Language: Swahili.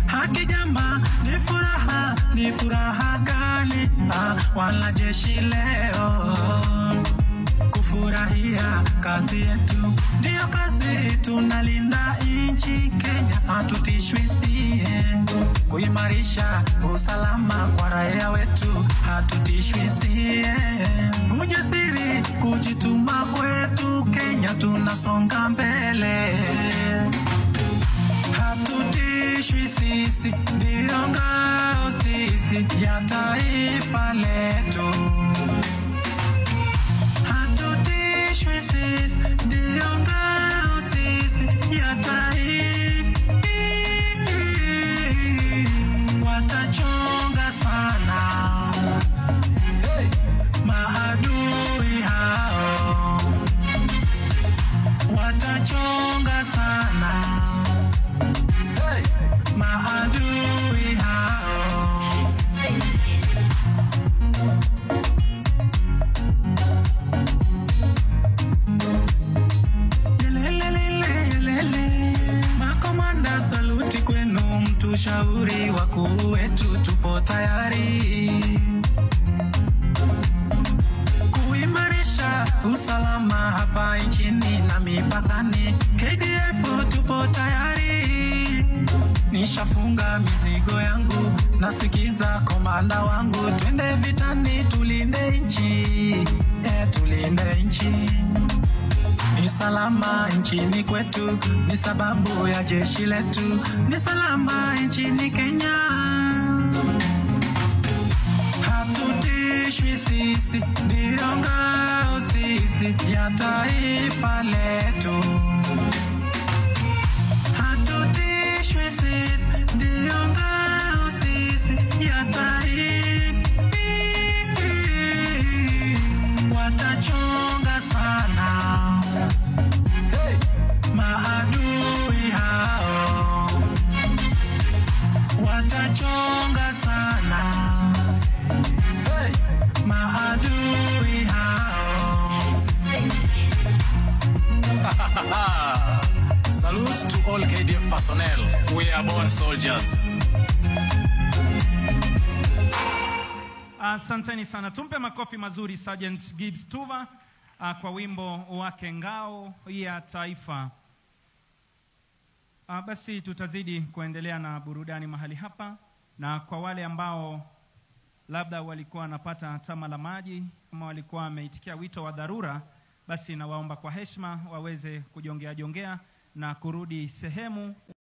Haki jama, ni furaha, ni furaha gani ah, wanajeshi leo kufurahia kazi yetu, ndiyo kazi tunalinda nchi Kenya, hatutishwi sie, kuimarisha usalama kwa raia wetu, hatutishwi sie, ujasiri kujituma kwetu Kenya, tunasonga mbele hatutishwi sisi, ndiyo ngao sisi ya taifa letu. Hatutishwi sisi, ndiyo ngao sisi ya taifa. Watachonga sana maadui hao, watachonga sana maadui hao. Yelelelelelele. Makomanda, saluti kwenu, mtushauri wakuu wetu, tupo tayari kuimarisha usalama hapa nchini na mipakani. KDF tupo tayari, nishafunga mizigo yangu, nasikiza komanda wangu, twende vitani, tulinde nchi eh, tulinde nchi ni salama nchini kwetu, ni sababu ya jeshi letu, ni salama nchini Kenya. Hatutishwi sisi, ndiyo ngao sisi ya taifa letu. Hatutishwi sisi, ndiyo ngao sisi ya taifa. Watachonga sana maadui hao, watachonga sana maadui hao. Salute to all KDF personnel. We are born soldiers. Asanteni sana, tumpe makofi mazuri Sergeant Gibbs Tuva uh, kwa wimbo wake ngao ya taifa. Uh, basi tutazidi kuendelea na burudani mahali hapa, na kwa wale ambao labda walikuwa wanapata tama la maji ama walikuwa wameitikia wito wa dharura, basi nawaomba kwa heshima waweze kujongea jongea na kurudi sehemu